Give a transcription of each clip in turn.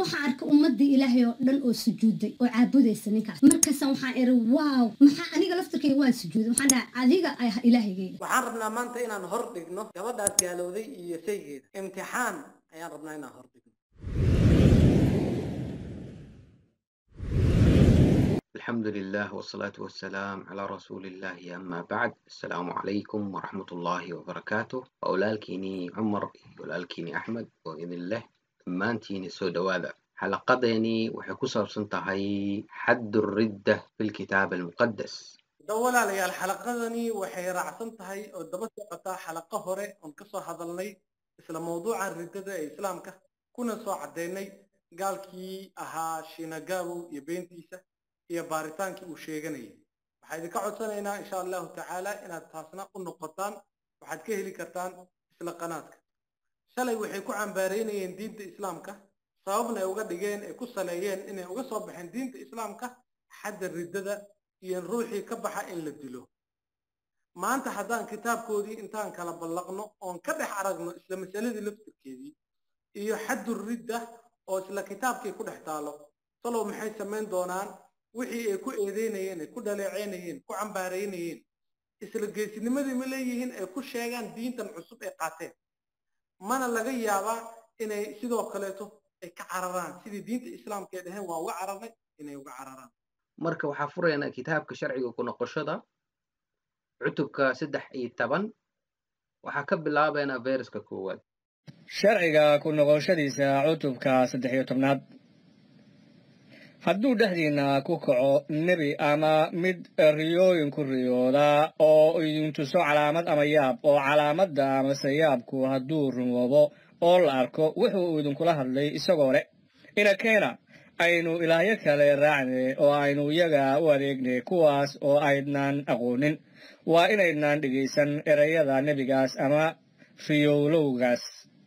waxaan arkay ummadii ilaahay oo dhan oo sujuuday oo caabudaysa ninkaas markaasa waxaan iri waaw maxaa aniga laftirkayga waan sujuuday waxaan dhahay adiga ay ilaahigayga waxaan rabnaa maanta inaan hor dhigno gabadhaas gaalowday iyo saygeeda imtixaan ayaan rabnaa inaan hor dhigno الحمد لله والصلاة والسلام على رسول الله أما بعد السلام عليكم ورحمة الله وبركاته أولالكيني عمر أولالكيني أحمد وإذن الله maantiini soo dhowaada xalaqadeeni waxay ku saabsan tahay xaddu ridda fi lkitaab almuqadas da walaalayaal xalaqadani waxay raacsan tahay oo daba socotaa xalaqo hore oon ka soo hadalnay isla mawduuca riddada ee islaamka kuna soo caddaynay gaalkii ahaa shinagabow iyo beentiisa iyo baaritaankii uu sheeganayay waxaa idinka codsanaynaa insha allahu tacaala inaad taasna u noqotaan waxaad ka heli kartaan isla qanaadka shalay waxay ku cambaareynayeen diinta islaamka sababna ay uga dhigeen ay ku saleeyeen inay uga soo baxeen diinta islaamka xadda riddada iyo ruuxii ka baxa in la dilo maanta haddaan kitaabkoodii intaan kala ballaqno oon ka dhex aragno isla masaladii laftirkeedii iyo xaddu ridda oo isla kitaabkii ku dhex taalo salow maxay samayn doonaan wixii ay ku eedeynayeen ay ku dhaleeceynayeen ku cambaareynayeen isla geesinimadii ma leeyihiin ay ku sheegaan diintan cusub ay qaateen mana laga yaabaa inay sidoo kaleeto ay ka cararaan sidii diinta islaamka ay dhaheen waa uga cararnay inay uga cararaan marka waxaa furaynaa kitaabka sharciga ku noqoshada cutubka saddex iyo toban waxaa ka bilaabaynaa feyraska koowaad sharciga ku noqoshadiisa cutubka saddex iyo tobnaad hadduu dhexdiinna ku kaco nebi ama mid riyooyin ku riyooda oo idin tuso calaamad ama yaab oo calaamadda amase yaabku hadduu rumoobo oo la arko wuxuu idinkula hadlay isagoo leh inakeena aynu ilaahyo kale raacne oo aynu iyaga u adeegne kuwaas oo aydnaan aqoonin waa inaydnaan dhegaysan erayada nebigaas ama riyowlowgaas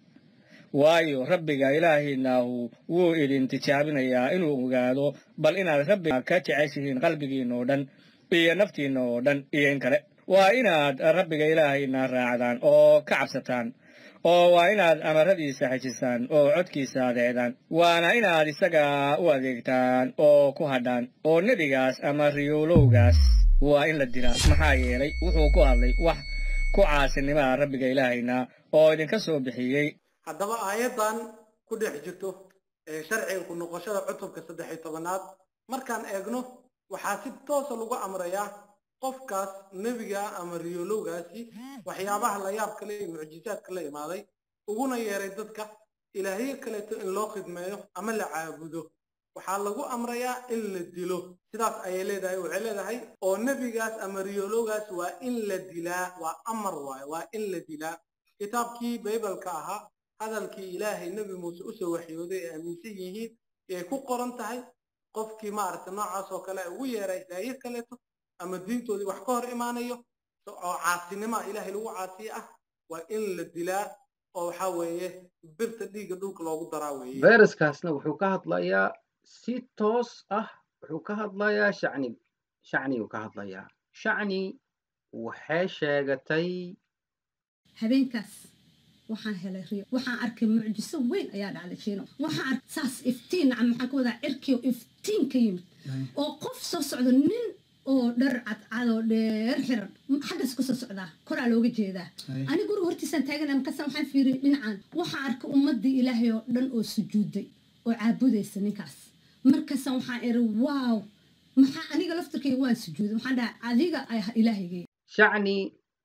waayo rabbiga ilaahiinaahu wuu idin tijaabinayaa inuu ogaado bal inaad rabbiga ka jeceshihiin qalbigiinna oo dhan iyo naftiinna oo dhan iyo in kale waa inaad rabbiga ilaahiina raacdaan oo ka cabsataan oo waa inaad amaradiisa xejisaan oo codkiisa adeecdaan waana inaad isaga u adeegtaan oo ku hadhaan oo nebigaas ama riyowlowgaas waa in la dilaa maxaa yeelay wuxuu ku hadlay wax ku caasinimaa rabbiga ilaahayna oo idinka soo bixiyey haddaba aayaddan ku dhex jirto ee sharciga ku noqoshada cutubka saddex iyo tobanaad markaan eegno waxaa si toosa lagu amrayaa qofkaas nebiga ama riyolowgaasi waxyaabaha la yaab kale iyo mucjizaadka la imaaday uguna yeeray dadka ilaahyo kaleeto in loo khidmeeyo ama la caabudo waxaa lagu amrayaa in la dilo sidaas ayay leedahay waxay leedahay oo nebigaas ama riyolowgaas waa in la dilaa waa amar waaye waa in la dilaa kitaabkii baybalka ahaa hadalkii ilaahay nebi muuse usoo waxyooday ay aaminsan yihiin yay ku qoran tahay qofkii maaragta noocaas oo kale ugu yeeray ilaahyo kaleeto ama diintoodii wax ka hor imaanayo oo caasinima ilaahay lagu caasiye ah waa in la dilaa oo waxaa weeye birta dhiigga dhulka loogu daraa weeye feyraskaasna wuxuu ka hadlayaa si toos ah wuxuu ka hadlayaa shacni shacniguu ka hadlayaa shacni waxay sheegatay habeenkaas waxaan helay riyo waxaan arkay mucjiso weyn ayaa dhacday jiino waxaan arkay saas iftiin nacam maxaan ka wadaa cirkiyo iftiin ka yimid oo qof soo socdo nin oo dhar cadcad oo dheer xiran xaggas ka soo socdaa koraa looga jeedaa ani guriga hortiisaan taagana markaasa waxaan fiiriyay dhinacan waxaan arkay ummadii ilaahay oo dhan oo sujuuday oo caabudaysa ninkaas markaasa waxaan iri waaw maxaa aniga laftirkayga waan sujuuday waxaan dhahay adiga ay ilaahigay shacni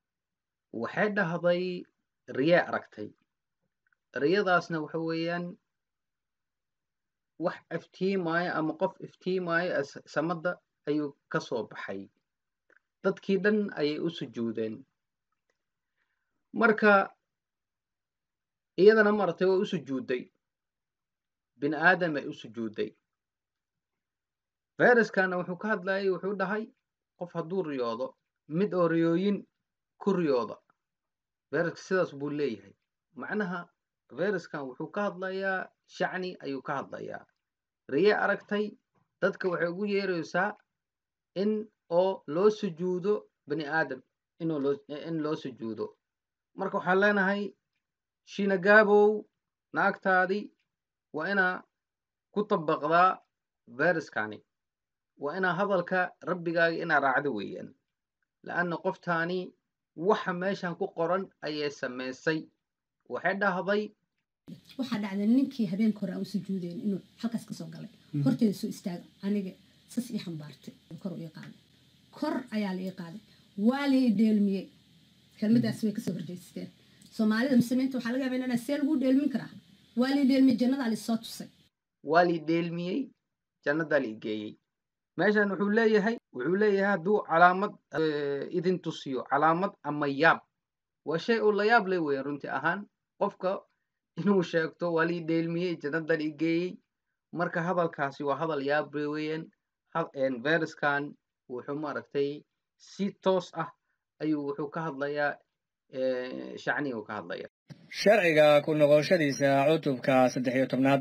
waxay dhahday riye aragtay riyadaasna waxa weeyaan wax iftiimaayo ama qof iftiimaayo samadda ayuu ka soo baxay dadkii dhan ayay u sujuudeen marka iyadana maratay waa u sujuudday bini aadam ay u sujuudday fayraskana wuxuu ka hadlayay wuxuu dhahay qof hadduu riyoodo mid oo riyooyin ku riyooda fayraska sidaas buu leeyahay macnaha fayraskan wuxuu ka hadlayaa shacni ayuu ka hadlayaa riye aragtay dadka waxay ugu yeeraysaa in oo loo sujuudo bani aadam inuu loo in loo sujuudo marka waxaan leenahay shinagaabow naagtaadii waa inaa ku dabaqdaa veriskani waa inaa hadalka rabbigaaga inaa raacdo weeyaan la'anna qoftaani waxa meeshan ku qoran ayay samaysay waxay dhahday waxaa dhacday ninkii habeenka hore aan u sujuudayn inuu halkaas kasoo galay horteeda soo istaaga aniga sas ii xambaartay kor u ii qaaday kor ayaa la ii qaaday waa la ii dheelmiyey kelmadaas way kasoo horjeysteen soomaalida muslimiinta waxaa laga yaabaa inaa see lagu dheelmin karaa waa la ii dheelmiyey jannadaa la isoo tusay waa lii dheelmiyey jannadaa la igeeyey meeshan wuxuu leeyahay wuxuu leeyahay hadduu calaamad idin tusiyo calaamad ama yaab waa shay uu la yaab leh weeyaan runti ahaan qofka inuu sheegto waa lii dheelmiyey jannadaa la igeeyey marka hadalkaasi waa hadal yaab leh weeyaan veriskan wuxuu maaragtay si toos ah ayuu wuxuu ka hadlayaa shacniga uu ka hadlaya sharciga ku noqoshadiisa cutubka saddex iyo tobnaad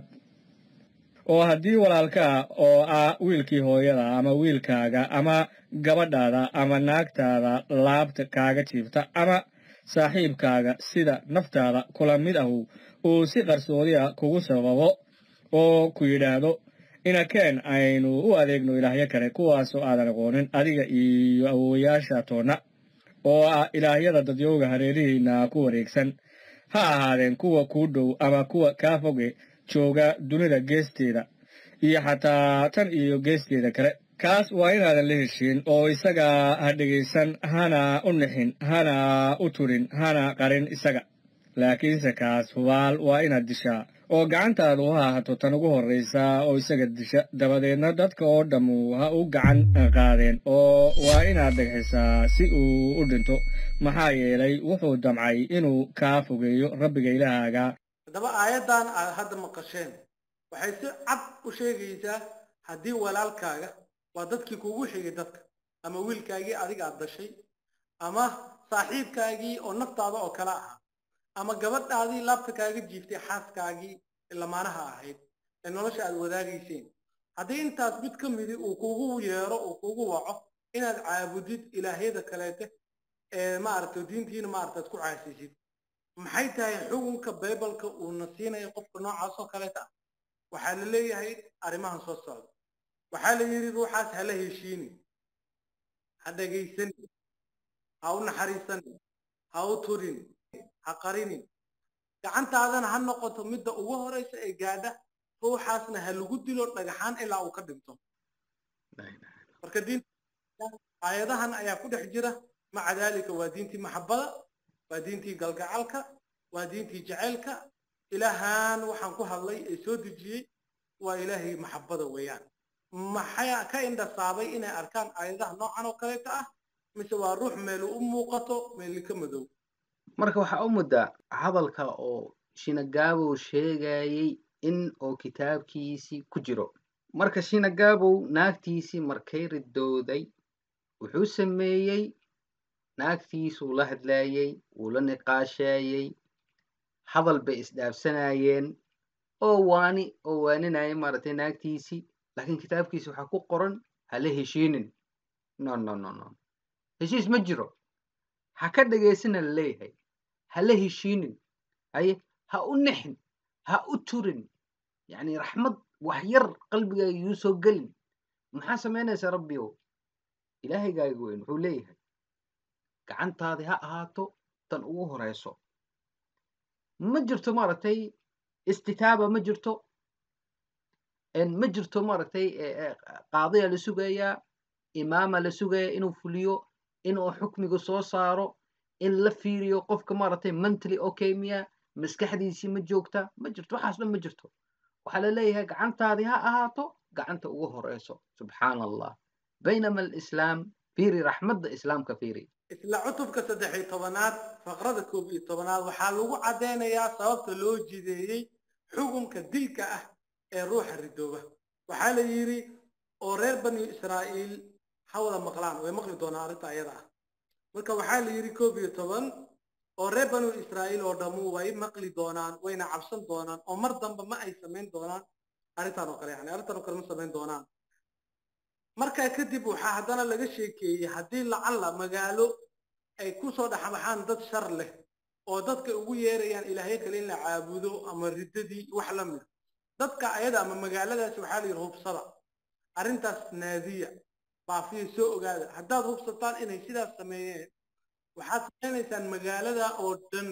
oo haddii walaalkaa oo ah wiilkii hooyada ama wiilkaaga ama gabadhaada ama naagtaada laabta kaaga jiifta ama saaxiibkaaga sida naftaada kula mid ahu uu si qarsoodiya kugu sababo oo ku yidhaahdo inakeen aynu u adeegno ilaahyo kale kuwaasoo aadan aqoonin adiga iyo awowayaasha toonna oo ah ilaahyada dadyowga hareerihiinna ku wareegsan ha ahaadeen kuwa kuu dhow ama kuwa kaa foge jooga dunida geesteeda iyo xataa tan iyo geesteeda kale kaas waa inaadan la heshiin oo isaga ha dhegaysan hana u nixin hana u turin hana qarin isaga laakiinse kaas hubaal waa inaad dishaa oo gacantaadu ha ahato tan ugu horraysa oo isaga disha dabadeedna dadka oo dhammu ha u gacan qaadeen oo waa inaad dhegxisaa si uu u dhinto maxaa yeelay wuxuu damcay inuu kaa fogeeyo rabbiga ilaahaaga haddaba aayaddan aad hadda maqasheen waxay si cad u sheegaysaa haddii walaalkaaga waa dadkii kugu xigay dadka ama wiilkaagii adiga aad dashay ama saaxiibkaagii oo naftaada oo kale ahaa ama gabadhaadii laabta kaaga jiiftay xaaskaagii lamaanaha ahayd ee nolosha aad wadaagayseen haddii intaas mid ka midi uu kugu yeero uu kugu waco inaad caabudid ilaahyada kaleete ee maaragta diintiina maaragta aad ku caasisid maxay tahay xukunka baybalka uuna siinayo qofka noocaas oo kaleeta ah waxaa la leeyahay arrimahan soo socda waxaa la yidhi ruuxaas hala heshiinin ha dhegaysanin ha u naxariisanin ha u turin ha qarinin gacantaadana ha noqoto midda ugu horeysa ee gaadha ruuxaasna ha lagu dilo dhagaxaan ilaa uu ka dhinto marka diinta aayadahan ayaa ku dhex jira maca daalika waa diintii maxabada waa diintii galgacalka waa diintii jaceylka ilaahan waxaan ku hadlay ee soo dejiyey waa ilaahay maxabada weeyaan maxay ka indhasaabay inay arkaan aayadaha noocan oo kaleeta ah mise waa ruux meel u muuqato meeli ka madow marka waxaa u muddaa hadalka oo shinagaabow sheegayey in oo kitaabkiisii ku jiro marka shinagaabow naagtiisii markay ridooday wuxuu sameeyey naagtiisuu la hadlaayey wuu la niqaasheeyey hadal bay isdhaafsanayeen oo waani oo waaninaya maaragtay naagtiisii laakiin kitaabkiisi waxaa ku qoran hala heshiinin no no no no heshiis ma jiro ha ka dhagaysana la leeyahay hala heshiinin haye ha u nixin ha u turin yacni raxmad wax yar qalbigaaga yuu soo gelin maxaa samaynaysaa rabbiyow ilaahaygaaga weyn wuxuu leeyahay gacantaadi ha ahaato tan ugu horeyso ma jirto maaragtay istitaaba ma jirto ma jirto maaragtay qaadiya la sugayaa imaama la sugayaa inuu fuliyo inuu xukmiga soo saaro in la fiiriyo qofka maaragtay mentally okay miya maskaxdiisii ma joogta ma jirto waxaas dhan ma jirto waxaa la leeyahay gacantaadii ha ahaato gacanta ugu horeyso subxaana allah baynama alislaam fiiri raxmadda islaamka fiiri isla cutubka saddex iyo tobanaad faqrada koob iyo tobanaad waxaa lagu caddaynayaa sababta loo jideeyey xukunka dilka ah ee ruuxa ridooba waxaa la yidhi oo reer bani israa'iil ha wada maqlaan way maqli doonaan arrinta ayada ah marka waxaa la yidhi koob iyo toban oo reer banu israa'iil oo dhammu way maqli doonaan wayna cabsan doonaan oo mar damba ma ay samayn doonaan arrintan oo kale yani arrintan oo kale ma samayn doonaan markaa kadib waxaa haddana laga sheekeeyey haddii lacalla magaalo ay ku soo dhexbaxaan dad shar leh oo dadka ugu yeerayaan ilaahyo kale in la caabudo ama riddadii wax la mida dadka ayada ama magaaladaasi waxaa la yidhi hubsada arrintaas naadiya baafiya soo ogaada haddaad hubsataan inay sidaas sameeyeen waxaad samaynaysaan magaalada oo dhan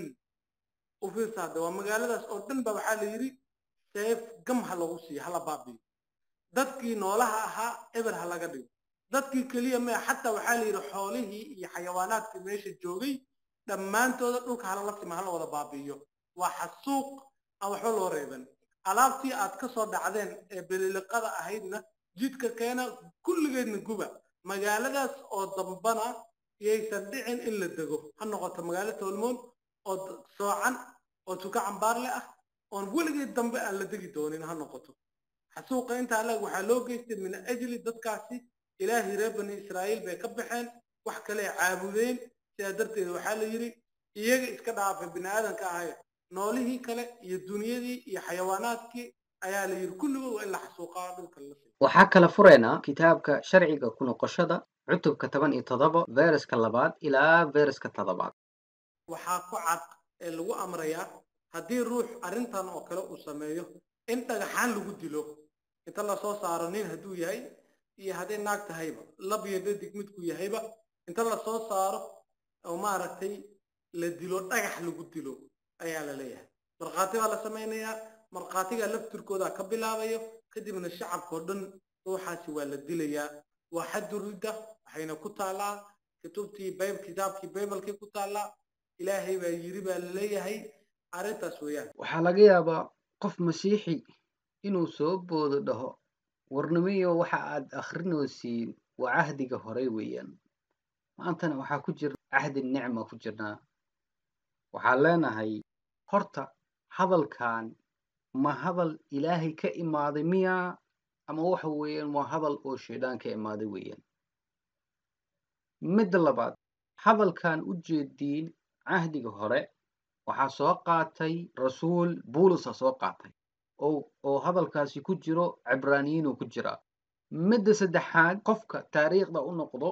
u fiirsaada waa magaaladaas oo dhan ba waxaa la yidhi seef gam ha lagu siiyo hala baabiyo dadkii noolaha ahaa eber ha laga dhigo dadkii keliya maya xataa waxaa la yidhi xoolihii iyo xayawaanaadkii meesha joogay dhammaantooda dhulka halala sima hala wada baabi'iyo waa xasuuq aan waxba loo reeban alaabtii aad ka soo dhacdeen ee beliliqada ahaydna jidka keena kulligeedna guba magaaladaas oo dambana yaysan dhicin in la dego ha noqoto magaalo toolmoon oo soocan oo tuka cambaarle ah oon weligeed dambe aan la degi doonin ha noqoto xasuuqa intaa lag waxaa loo geystay min ajli dadkaasi ilaahay reer bani israa'iil bay ka baxeen wax kale caabudeen sidaa darteed waxaa la yidhi iyaga iska dhaafay bini aadanka ahaye noolihii kale iyo dunyadii iyo xayawaanaadkii ayaa la yidhi kulligood waa in la xasuuqaa dhulka la siiyo waxaa kala fureynaa kitaabka sharciga ku noqoshada cutubka toban iyo toddoba vereska labaad ilaa vereska toddobaad waxaa ku cad ee lagu amrayaa haddii ruux arrintan oo kale uu sameeyo in dhagaxaan lagu dilo inta lasoo saaro nin hadduu yahay iyo hadday naag tahayba lab iyo dadig midku yahayba inta lasoo saaro oo maaragtay la dilo dhagax lagu dilo ayaa la leeyahay markhaati baa la samaynayaa markhaatiga laftirkooda ka bilaabayo kadibna shacabkao dhan ruuxaasi waa la dilayaa waa xaddu ridda waxayna ku taallaa kutubtii bayb kitaabkii baybalkii ku taallaa ilaahay baa yiri baa la leeyahay arrintaas weeyaan waxaa laga yaabaa qof masiixi inuu soo boodo dhaho warnimiyo waxa aad akhrinoosiin waa cahdiga horey weeyaan maantana waxaa ku jira cahdi nicma ku jirnaa waxaan leenahay horta hadalkan ma hadal ilaahay ka imaaday miya ama waxa weeyaan waa hadal oo shaydaan ka imaaday weeyaan midda labaad hadalkan u jeediin cahdiga hore waxaa soo qaatay rasuul buulusa soo qaatay oo oo hadalkaasi ku jiro cibraaniyiinuu ku jiraa midda saddexaad qofka taariikhda u noqdo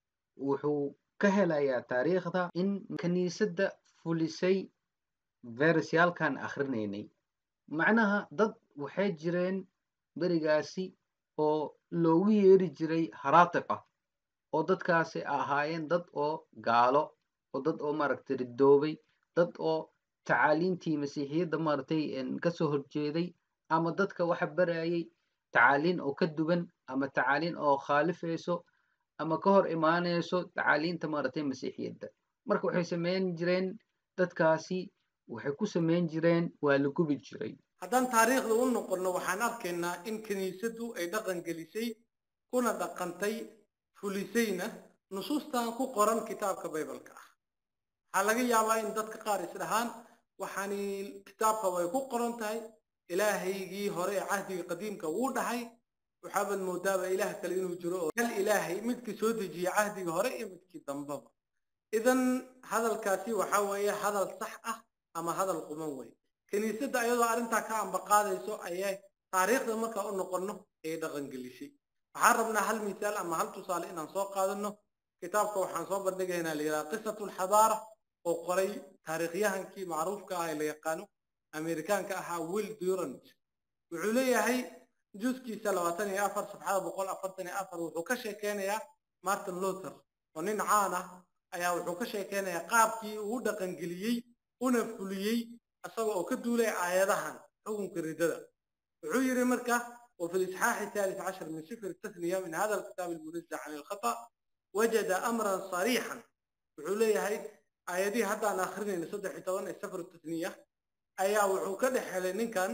wuxuu ka helayaa taariikhda in kiniisadda fulisay veresyaalkan akhrinaynay macnaha dad waxay jireen berigaasi oo loogu yeeri jiray haraatiq ah oo dadkaasi ahaayeen dad oo gaalo oo dad oo maaragtay ridoobay dad oo tacaaliintii masiixiyadda maaragtay kasoo horjeeday ama dadka waxa barayay tacaaliin oo ka duwan ama tacaaliin oo khaalifayso ama ka hor imaanayso tacaaliinta maaragtay masiixiyadda marka waxay samayn jireen dadkaasi waxay ku samayn jireen waa la gubi jiray haddaan taariikhda u noqonno waxaan arkaynaa in kiniisaddu ay dhaqan gelisay kuna dhaqantay fulisayna nusuustan ku qoran kitaabka baybalka ah waxaa laga yaabaa in dadka qaar isdhahaan waxaani kitaabka way ku qoran tahay ilaahaygii hore ee cahdiga qadiimka wuu dhahay waxaabaad moodaaba ilaah kale inuu jiro oo hal ilaahay midkii soo dejiya cahdiga hore iyo midkii dambaba idan hadalkaasi waxaa weeye hadal sax ah ama hadal quman wey kiniisadda ayadoo arrintaa ka ambaqaadayso ayay taariikhda markaa u noqonno ayay dhaqangelisay waxaan rabnaa hal misaal ama hal tusaale inaan soo qaadano kitaabka waxaan soo bandhigaynaa la yidhaha qisatu alxadaara oo qoray taariikhyahankii macruufka ah ee la yaqaano amerikaanka ahaa will durant wuxuu leeyahay juskiisa labaatan iyo afar safxada boqol afartan iyo afar wuxuu ka sheekeynayaa martin luther oo nin caan ah ayaa wuxuu ka sheekeynayaa qaabkii uu dhaqangeliyey una fuliyey isaga oo ka duulay aayadahan xukunka riddada wuxuu yidhi marka وفي الإصحاح الثالث عشر من سفر التثنية من هذا الكتاب المنزه عن الخطأ وجد أمرا صريحا وحولي هاي آياتي حتى أنا آخرين صدح طبعا سفر التثنية أيا وحوكد حلين كان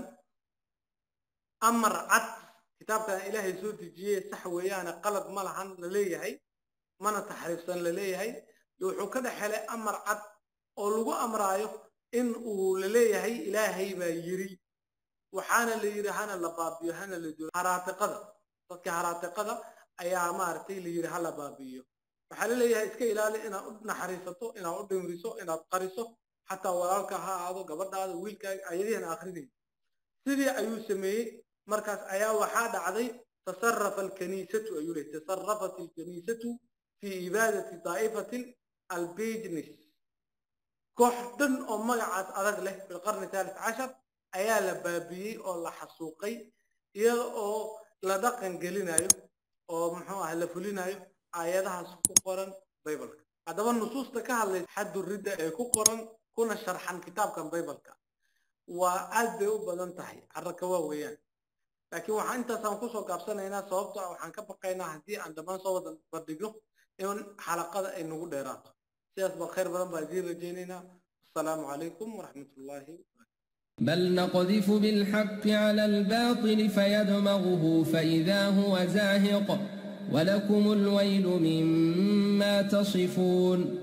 أمر عد كتاب كان إلهي سوتي جيه سحوي أنا قلب ملحن للي هاي ما نتحرفسن للي هاي وحوكد حلي أمر عد أو لغو أمرايو إن وللي هاي إلهي با يري waxaana la yidhi hana la baabiyo hana la dilo haraatiqada dadka haraatiqada ayaa maaragtay la yidhi hala baabiyo waxaa la leeyahay iska ilaali inaad u naxariisato inaad u dhimriso inaad qariso xataa walaalka ha ahaado gabadhaada wiilkaaga ayadihan akrinayn sidii ayuu sameeyey markaas ayaa waxaa dhacday tasarafa alkaniisatu ayuu leeyahy tasarafat alkaniisatu fi ibaadati daa'ifatin albijnis koox dhan oo magacaas adag leh fi lqarni thalith cashar ayaa la baabiyey oo la xasuuqay iyada oo la dhaqan gelinayo oo muxuu ah la fulinayo aayadahaas ku qoran baybalka haddaba nusuusta ka hadlaysa xaddu ridda ee ku qoran kuna sharxan kitaabkan baybalka waa aad bay u badan tahay carraka waa weeyaan laakiin waxaan intaasaan kusoo gaabsanaynaa sababto ah waxaan ka baqaynaa haddii aan dhammaan soo wada bandhigno in xalaqada ay nagu dheeraato sidaas baa khayr badan baa idiin rajaynaynaa asalaamu calaykum waraxmat ullaahi بل نقذف بالحق على الباطل فيدمغه فإذا هو زاهق ولكم الويل مما تصفون